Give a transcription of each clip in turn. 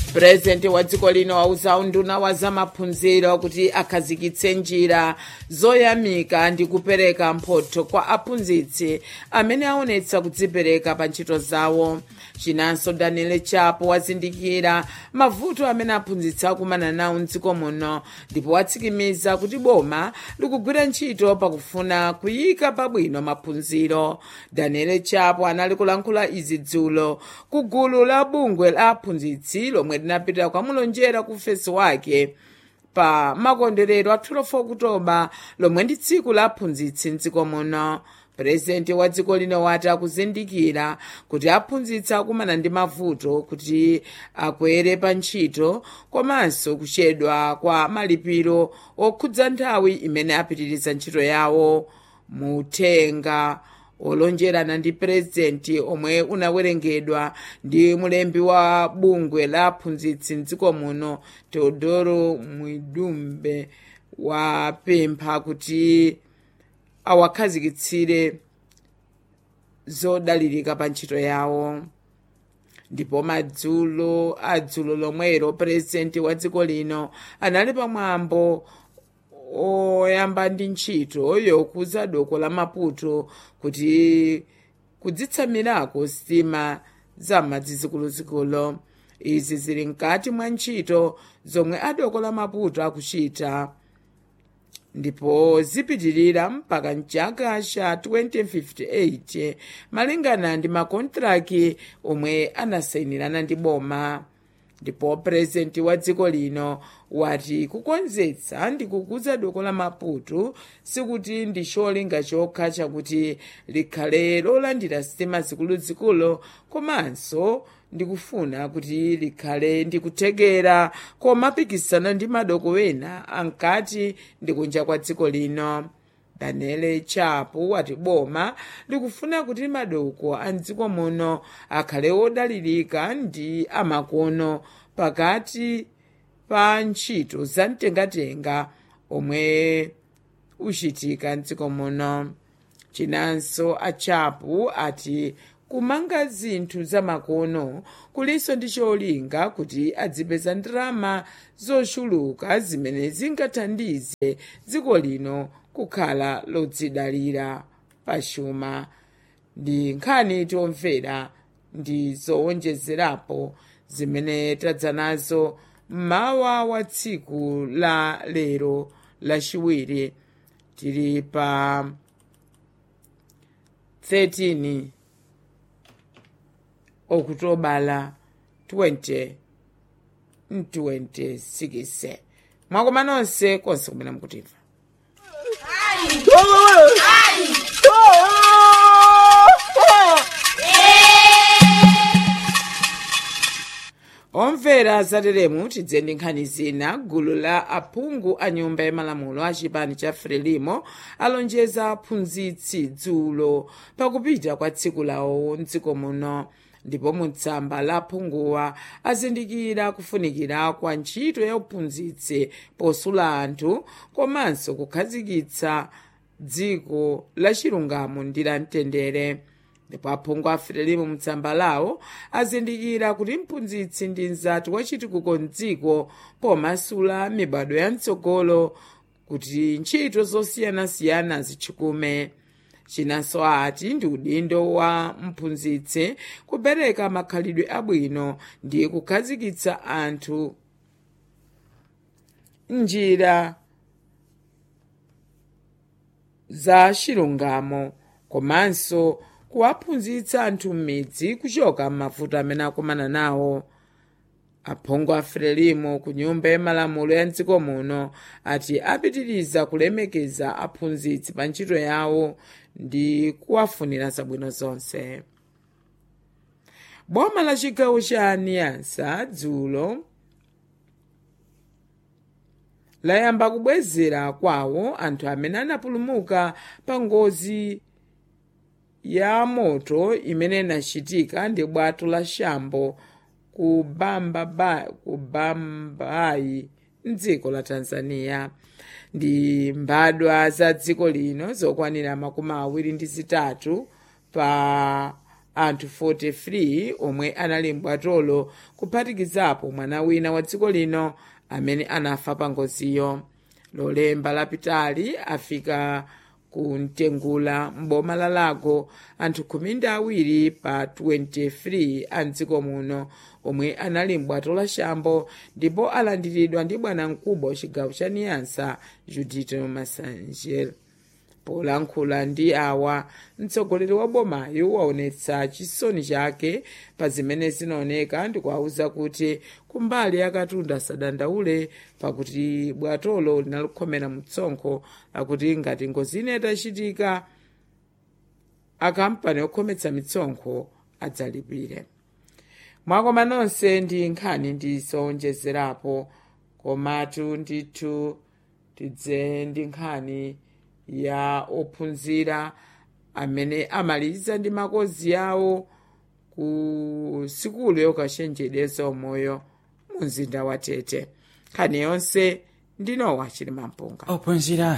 purezidenti wa dziko lino wauza unduna wa zamaphunziro kuti akhazikitse njira zoyamika ndi kupereka mphotho kwa aphunzitsi amene aonetsa kudzipereka pa ntchito zawo chinanso daniel chapo wazindikira mavuto amene aphunzitsi akumana nawo mdziko muno ndipo watsimikiza kuti boma likugwira ntchito pakufuna kuyika pabwino maphunziro daniel chapo anali kulankhula izi dzulo ku gulu la bungwe la aphunzitsi lomwe linapita kukamulonjera ku fesi wake pa makondwerero a 12 okutoba lomwe ndi tsiku la aphunzitsi mdziko muno purezidenti wa dziko lino wati akuzindikira kuti aphunzitsi akumana ndi mavuto kuti akwere pa ntchito komanso kuchedwa kwa malipiro okhudza nthawi imene apitiriza ntchito yawo muthenga olonjerana ndi purezidenti omwe unawerengedwa ndi mulembi wa bungwe la aphunzitsi mdziko muno teodoro mwidumbe wapempha kuti awakhazikitsire zodalirika pa ntchito yawo ndipo madzulo adzulo lomwero purezidenti wa dziko lino anali pamwambo oyamba ndi ntchito yokuza doko la maputo kuti kudzitsamirako sitima za madzi zikuluzikulu izi zili mkati mwa ntchito zomwe adoko la maputo akuchita ndipo zipitirira mpaka mchaka cha 2058 malingana ndi makontraki omwe anasayinirana ndi boma ndipo purezidenti wa dziko lino wati kukonzetsa ndi kukuza doko la maputo sikuti ndi cholinga chokha chakuti likhale lolandira sitima zikuluzikulu komanso ndikufuna kuti likhale ndikuthekera komapikisana ndi madoko ena ankati ndi kunja kwa dziko lino daniel chapo wati boma likufuna kuti madoko a mdziko muno akhale odalirika ndi amakono pakati pa ntchito za mtengatenga omwe uchitika mdziko muno chinanso achapo ati kumanga zinthu zamakono kulinso ndi cholinga kuti adzipeza ndalama zochuluka zimene zingathandize dziko lino kukhala lodzidalira pachuma ndi nkhani tomvera ndi zowonjezerapo zimene tadza nazo mmawa wa tsiku la lero lachiwiri tili pa 13 okutobala 2026 mwakoma nonse konse kumene mukutimva omvera zateremu tidze ndi nkhani zina gulu la aphungu a nyumba yamalamulo a chipani cha frelimo alonjeza aphunzitsi dzulo pakupita kwa tsiku lawo mdziko muno ndipo mutsamba la aphunguwa azindikira kufunikira kwa ntchito ya uphunzitsi posula anthu komanso kukhazikitsa dziko la chilungamo ndi la mtendere ndipo aphungu a frelimo mutsamba lawo azindikira kuti mphunzitsi ndi mzati wachitukuko mdziko pomasula mibado ya mtsogolo kuti ntchito zosiyanasiyana zitchukume chinanso ati ndi udindo wa mphunzitsi kupereka makhalidwe abwino ndi kukhazikitsa anthu njira za chilungamo komanso kuwaphunzitsa anthu m'midzi kuchoka m'mavuto amene akumana nawo aphungu a frelimo ku nyumba yamalamulo ya mdziko muno ati apitiriza kulemekeza aphunzitsi pa ntchito yawo ndi kuwafunira zabwino zonse boma la chigawo cha niyansa dzulo layamba kubwezera kwawo anthu amene anapulumuka pa ngozi ya moto imene inachitika ndi bwato la shambo ku bambayi ku bambayi mdziko la tanzania ndi mbadwa za dziko lino zokwanira makumi awiri ndi zitatu pa anthu 43 omwe anali mbwatolo kuphatikizapo mwana wina wa dziko lino amene anafa pa ngoziyo lolemba lapitali afika ku mtengula m'boma la lago anthu khumi ndi awiri pa 23 a mdziko muno omwe anali mbwato la shambo ndipo alandiridwa ndi bwanamkubwa chigawo cha niyansa judito massanger polankhula ndi awa mtsogoleri wa bomayo waonetsa chisoni chake pa zimene zinaoneka ndi kuwawuza kuti kumbali yakatunda asadandaule pakuti bwatolo linalikhomera mtsonkho akuti ngati ngozi ine itachitika akampani okhometsa mitsonkho adzalipire mwakoma nonse ndi nkhani ndizowonjezerapo komatu ndithu tidze ndi nkhani ya ophunzira amene amaliza ndi makozi yawo ku sikulu yokachenjedeza umoyo mu mzinda wa tete nkhani yonse ndinowa chili mampunga ophunzira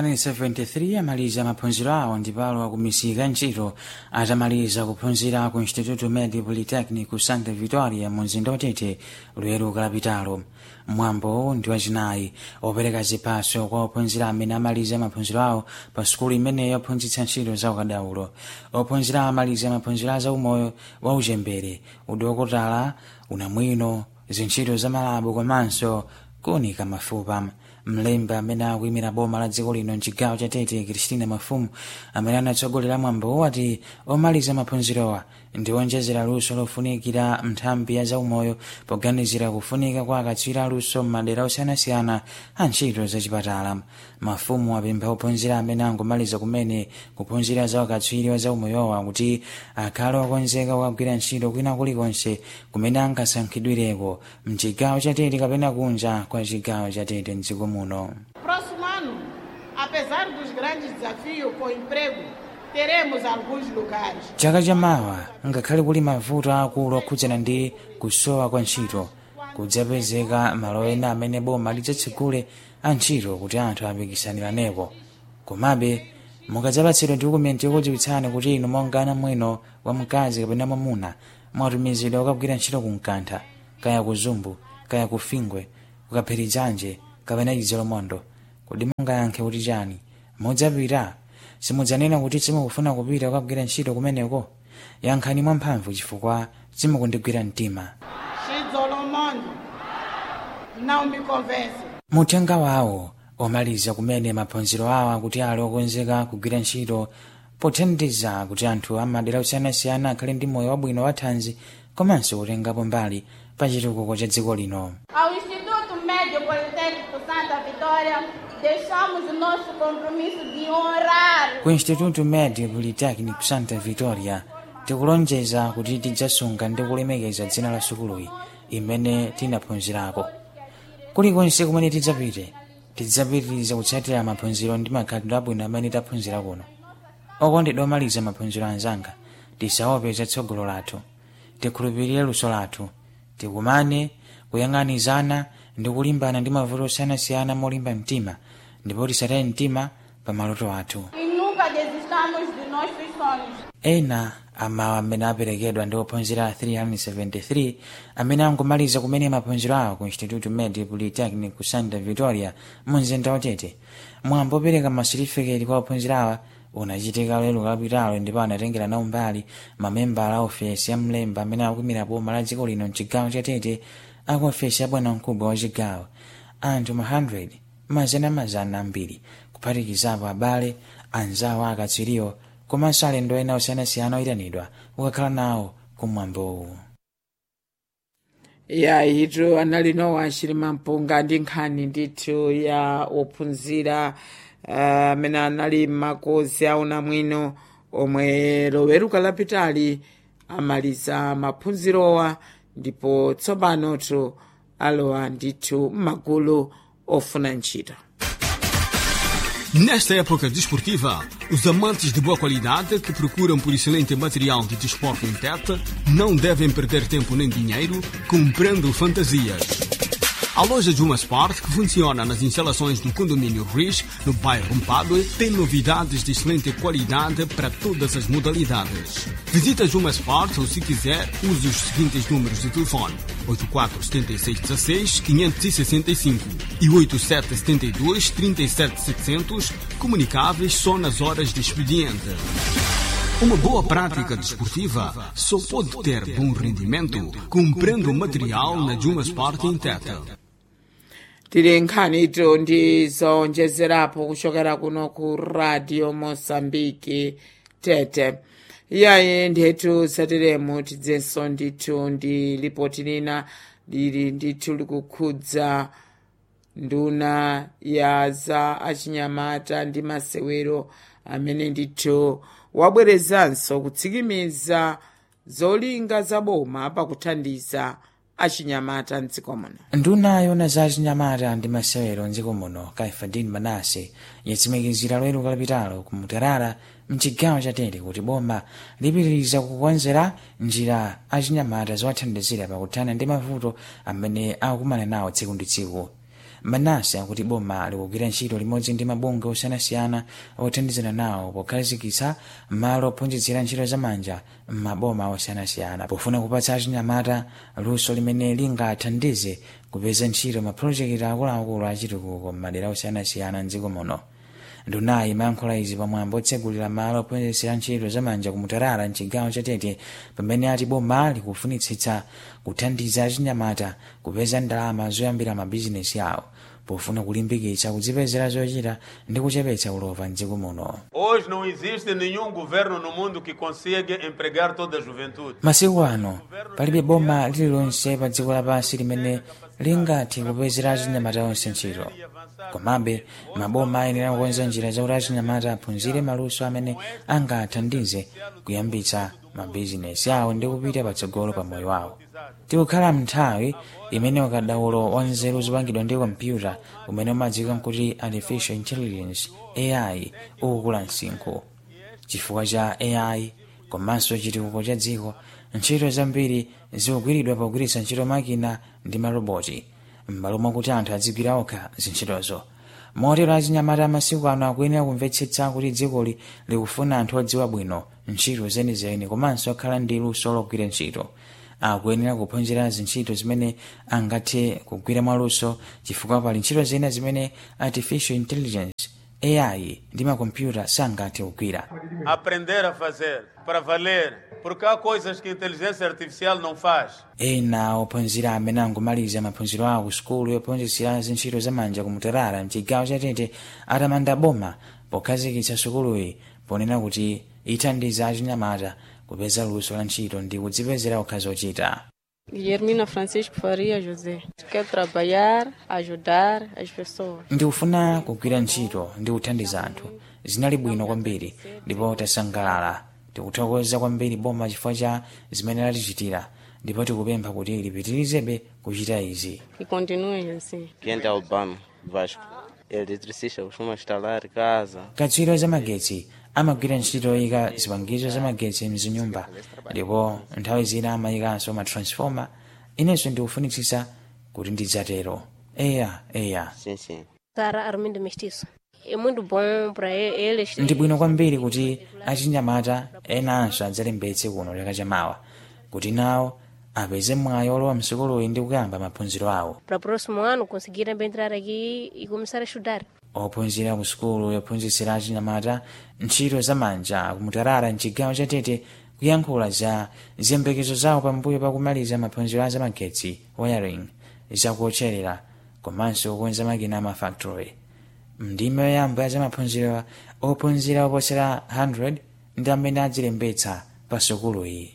373 amaliza maphunziro awo ndipo akumisika ntchito atamaliza kuphunzira ku instituto medi polytechnic ku santa vitoria mu mzinda watete lweru kalapitalo mwambo ndi wachinayi opereka ziphaso kwa ophunzira amene amaliza maphunziro awo pa sukulu imeneyo yophunzitsa ntchito za ukadaulo ophunzira amaliza maphunziro a zaumoyo wa uchembere udokotala unamwino zintchito za malabu komanso kuunika mafupa mlembi amene akuyimira boma la dziko lino mchigawo cha tete kristina mafumu amene anatsogolera mwambo wati omaliza maphunzirowa ndi onjezera luso lofunikira nthambi ya zaumoyo poganizira kufunika kwa akatswiri aluso m'madera osiyanasiyana a ntchito zachipatala mafumu apempha ophunzira amene angomaliza kumene kuphunzira za akatswiri wa zaumoyowa kuti akhale okonzeka kukagwira ntchito kwina kulikonse kumene angasankhidwireko mchigawo cha tete kapena kunja kwa chigawo cha tete mdziko muno Próximo ano, apesar dos grandes desafios com o emprego, teremos alguns lugares. chaka chamawa ngakhale kuli mavuto akulu okhudzana ndi kusowa kwa ntchito kudzapezeka malo ena amene boma lidzatsegule a ntchito kuti anthu apikisaniraneko komabe mukadzapatsidwa dokumenti yokudziwitsani kuti inu monga mwino wa mkazi kapena mwamuna mwatumizidwa kukagwira ntchito ku mkantha kaya ku zumbu kaya ku fingwe kukaphirizanje kapena chidzolomondo kodi mungayankhe kuti chani mudzapita simudzanena kuti simukufuna kupita kukagwira ntchito kumeneko yankhani mwamphamvu chifukwa simukundigwira mtima Xizolomondo não me convence. muthenga wawo omaliza kumene maphunziro awo akuti ali okonzeka kugwira ntchito pothandiza kuti anthu amadera osiyanasiyana akhale ndi moyo wabwino wa thanzi komanso kutengapo mbali pa chitukuko cha dziko lino Ao Instituto Médio Politécnico Santa Vitória, deixamos o nosso compromisso de honrar ku instituto medio polytechnic santa vitoria tikulonjeza kuti tidzasunga ndi kulemekeza dzina la sukuluyi imene tinaphunzirako kulikonse kumene tidzapite tidzapitiriza kutsatira maphunziro ndi makhalidwe abwino amene taphunzira kuno okondedwa omaliza maphunziro anzanga tisaope zatsogolo lathu tikhulupirire luso lathu tikumane kuyang'anizana ndi kulimbana ndi mavuto osiyanasiyana molimba mtima ndipo tisataye mtima pa maloto athu e nunca desistamos de nossos sonhos. ena amawo amene aperekedwa ndi ophunzira 373 amene angomaliza kumene maphunziro awo ku instituto medio polytechnic ku santa vitoria mu mzinda watete mwambo opereka masitifiketi kwa ophunzira awa unachitika lero kapitalo ndipo anatengera nawo mbali mamembala a ofesi ya mlemba amene akuimira boma la dziko lino mchigawo cha tete aku ofesi ya bwanamkubwa wa chigawo anthu ma 100 mazana mazana ambiri kuphatikizapo abale anzawo akatswiriwo komanso alendo ena osiyanasiyana oyitanidwa kukakhala nawo kumwambowu ya ito anali nowa achilima mpunga ndi nkhani ndithu ya ophunzira ah, amene anali m'makozi a unamwino omwe loweruka lapitali amaliza maphunzirowa ndipo tsopanotu alowa ndithu m'magulu ofuna ntchito Nesta época desportiva, os amantes de boa qualidade que procuram por excelente material de desporto em Tete não devem perder tempo nem dinheiro comprando fantasias. A loja Juma Sport, que funciona nas instalações do condomínio Riz, no bairro Mpadue, tem novidades de excelente qualidade para todas as modalidades. Visita Juma Sport ou, se quiser, use os seguintes números de telefone: 847616 565 e 8772 37700, comunicáveis só nas horas de expediente. Uma boa prática desportiva só pode ter bom rendimento comprando material na Juma Sport em Teta. tili nkhanitu ndizonjezerapo kuchokera kuno ku radio mosambiki tete iyayi ndithu zateremu tidzenso ndithu ndi lipoti lina lili ndithu likukhudza nduna ya za achinyamata ndi masewero amene ndithu wabwerezanso kutsikimiza zolinga za boma pakuthandiza achinyamata mdziko muno nduna yona za achinyamata ndi masewero mdziko muno kaifadin manase yatsimikizira lweru kalapitalo ku mutarara mchigawo cha tete kuti boma lipitiriza kukonzera njira achinyamata zowathandizira pakuthana ndi mavuto amene akukumana nawo tsiku ndi tsiku manase akuti boma likugwira ntchito limodzi ndi mabungwe osiyanasiyana othandizana nawo pokhazikitsa malo ophunzitsira ntchito zamanja m'maboma osiyanasiyana pofuna kupatsa achinyamata luso limene lingathandize kupeza ntchito mapulojekiti akuluakulu achitukuko m'madera osiyanasiyana mdziko muno ndunayi imayankhula izi pamwambo otsegulira malo ophunzitsira ntchito zamanja kumutarara mchigawo cha tete pamene ati boma likufunitsitsa kuthandiza achinyamata kupeza ndalama zoyambira mabizinesi awo pofuna kulimbikitsa kudzipezera zochita ndi kuchepetsa ulova mdziko muno Hoje não existe nenhum governo no mundo que consiga empregar toda a juventude. masiku ano palibe boma lililonse pa dziko lapansi limene lingathe kupezera achinyamata onse ntchito komabe maboma ayenera kukonza njira zakuti achinyamata aphunzire maluso amene angathandize kuyambitsa mabizinesi awo ndi kupita patsogolo pa moyo wawo tikukhala mnthawi imene ukadaulo wa nzeru zopangidwa ndi kompyuta umene umadziwika nkuti artificial intelligence ai ukukula msinkhu chifukwa cha ai komanso chitukuko cha dziko ntchito zambiri zikugwiridwa pogwiritsa ntchito makina ndi maroboti m'malo mwakuti anthu adzigwira okha zintchitozo motero achinyamata amasiku ano akuyenera kumvetsetsa kuti dzikoli likufuna anthu odziwa bwino ntchito zenizeni komanso akhala ndi luso logwira ntchito akuyenera kuphunzira zintchito zimene angathe kugwira mwaluso chifukwa pali ntchito zina zimene artificial intelligence ai ndi makompyuta sangathe kugwira Aprender a fazer, para valer. Porque há coisas que a inteligência artificial não faz. ena ophunzira amene angomaliza maphunziro awo ku sukulu yophunzitsira zintchito zamanja kumutarara mchigawo cha tete atamanda boma pokhazikitsa sukuluyi ponena kuti ithandiza achinyamata kupeza luso la ntchito ndi kudzipezera okha zochita Guilhermina Francisco Faria José. Quer trabalhar, ajudar as pessoas. ndikufuna kugwira ntchito ndi kuthandiza anthu zinali bwino kwambiri ndipo tasangalala tikuthokoza kwambiri boma chifukwa cha zimene latichitira ndipo tikupempha kuti lipitirizebe kuchita izi E continue assim. Quem é Albano Vasco? Eletricista costuma instalar casa. katswiri zamagetsi amagwira ntchito yoyika zipangizo zamagetsi mzinyumba ndipo nthawi zina amayikanso matransfoma inenso ndikufunitsitsa kuti ndidzatero eya eya Sim, sim. Sara Armindo Mestiço. É muito bom para eles. ndi bwino kwambiri kuti achinyamata enanso adzalembetse kuno chaka chamawa kuti nawo apeze mwayi olowa msukuluyi ndi kuyamba maphunziro awo Para o próximo ano conseguirem bem entrar aqui e começar a estudar. ophunzira ku sukulu yophunzitsira achinyamata ntchito zamanja kumutarara mchigawo cha tete kuyankhula za ziyembekezo zawo pambuyo pakumaliza maphunziro a zamagetsi wiring zakuotcherera komanso kukonza makina a mafactory ndime yoyamba ya zamaphunziro ophunzira oposera 100 ndi amene adzilembetsa pa sukuluyi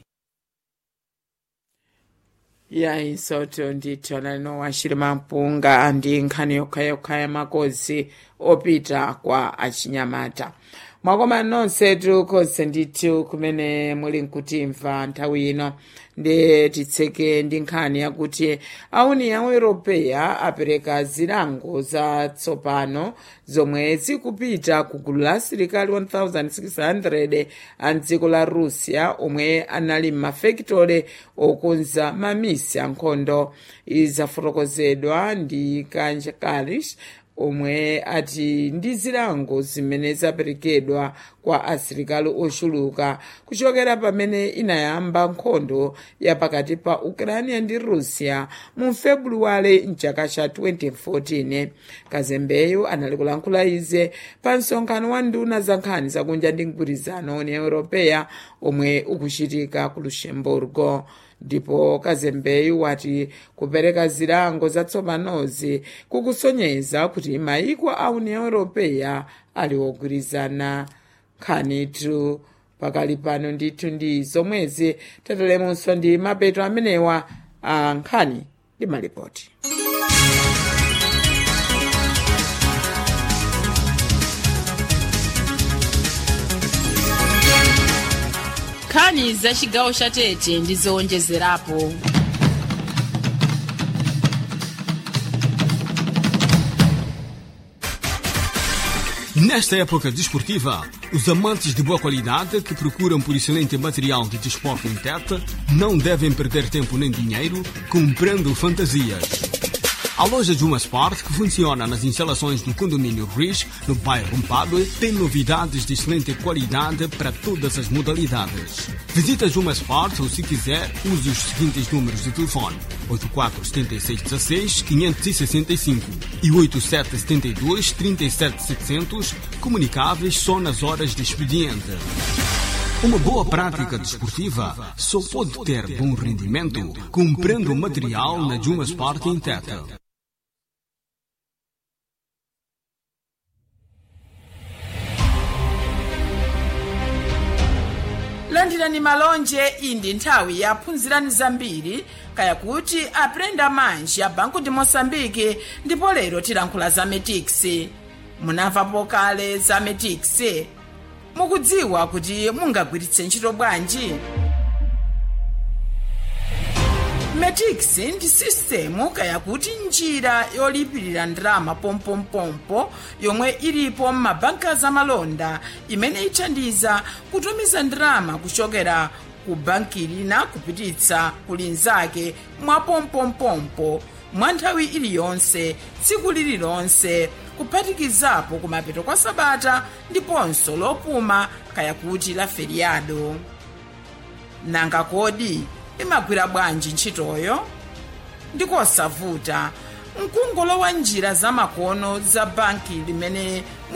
yayi soto ndithu analino wachilima mpunga ndi nkhani yokhayokha ya makozi opita kwa achinyamata mwakoma nonsetu konse ndithu kumene muli nkutimva nthawi ino ndi titseke ndi nkhani yakuti auni ya europeya apereka zilango zatsopano zomwe zikupita ku gulu la asilikali 1600 a mdziko la russia omwe anali m'mafekitole okonza mamisi ankhondo izafotokozedwa ndi kanja kalish omwe ati ndi zilango zimene zaperekedwa kwa asilikali ochuluka kuchokera pamene inayamba nkhondo ya pakati pa ukraine ndi russia mu februwale mchaka cha 2014 kazembeyo anali kulankhula ize pa msonkhano wa nduna za nkhani zakunja ndi mgwirizano union europeya omwe ukuchitika ku luxemburgo ndipo kazembeyu wati kupereka zilango zatsopanozi kukusonyeza kuti mayiko a union europeya ali ogwirizana nkhanitu pakali pano ndithu ndi zomwezi tatalemonso ndi mapeto amenewa a nkhani ndi malipoti nkhani za chigawo cha tete ndi zowonjezerapo Nesta época desportiva, os amantes de boa qualidade que procuram por excelente material de desporto em Tete não devem perder tempo nem dinheiro comprando fantasias. A loja Juma Sport, que funciona nas instalações do condomínio Riz, no bairro Mpadue, tem novidades de excelente qualidade para todas as modalidades. Visita Juma Sport ou, se quiser, use os seguintes números de telefone: 847616-565 e 8772-37700, comunicáveis só nas horas de expediente. Uma boa prática desportiva só pode ter bom rendimento comprando material na Juma Sport em Teta. landirani malonje iyi ndi nthawi yaphunzirani zambiri kaya kuti aprenda manji a banco de moçambique ndipo lero tilankhula za metix munamvapo kale za metix mukudziwa kuti mungagwiritse ntchito bwanji metix ndi sistemu kaya kuti njira yolipirira ndalama pompompompo yomwe ilipo m'mabanka zamalonda imene ithandiza kutumiza ndalama kuchokera ku banki lina kupititsa ku linzake mwa pompompompo mwa nthawi iliyonse tsiku lililonse kuphatikizapo kumapeto kwa sabata ndiponso lopuma kaya kuti la feriado nanga kodi imagwira bwanji ntchitoyo ndikosavuta mkungolo wa njira zamakono za banki limene